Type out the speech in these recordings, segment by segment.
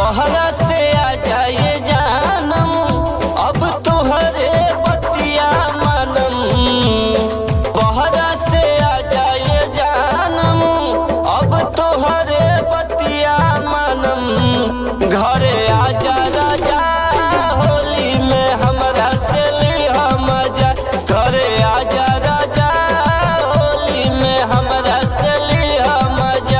बहरा से आ जाए जानम अब तोहरे बतिया मानम बहरा से आ जाए जानम अब तोहरे बतिया मानम घरे आजा राजा होली में हमरा से लिहा मजा घरे आजा राजा होली में हमरा से लिहा मजा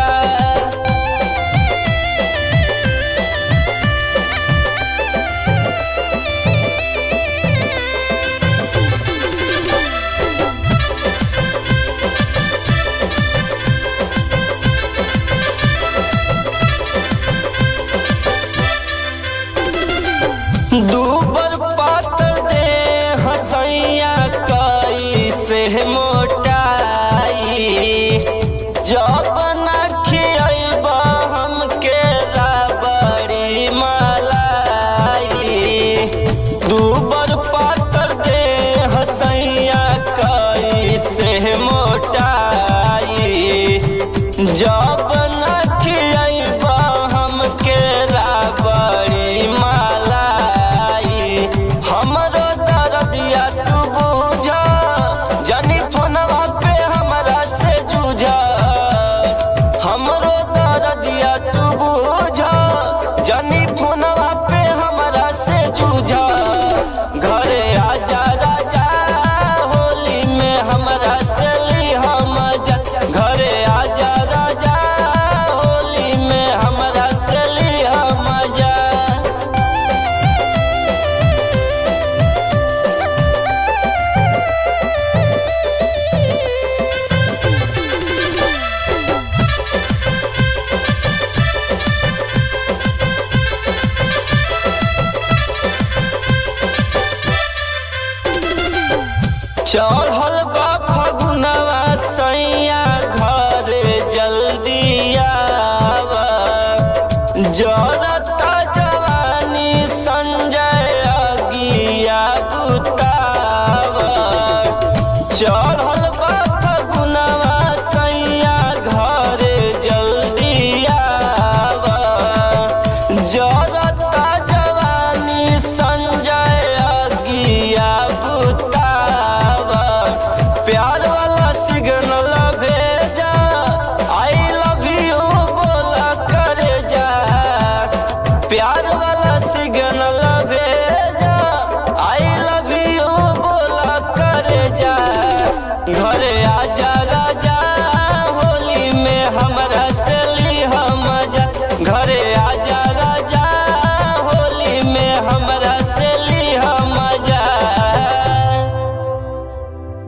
दूबर पातर दे हसैया कई से मोटाई जब ना खियबा हमके राबड़ी मलाई दूबर पातर दे हसैया कई से मोटाई जब ना खियबा हमके राबड़ी मलाई हमरो दर्दिया तू बुझा जनी फोनवा पे हमरा से जूझा हमरो दर्दिया तू बुझा जनी फोनवा पे हमरा से जूझा घरे आजा राजा होली में हमरा से लिहा मजा घरे आजा राजा होली में हमरा से लिहा मजा चढ़ल बा फगुनवा सैया घरे जल्दी आवा जरत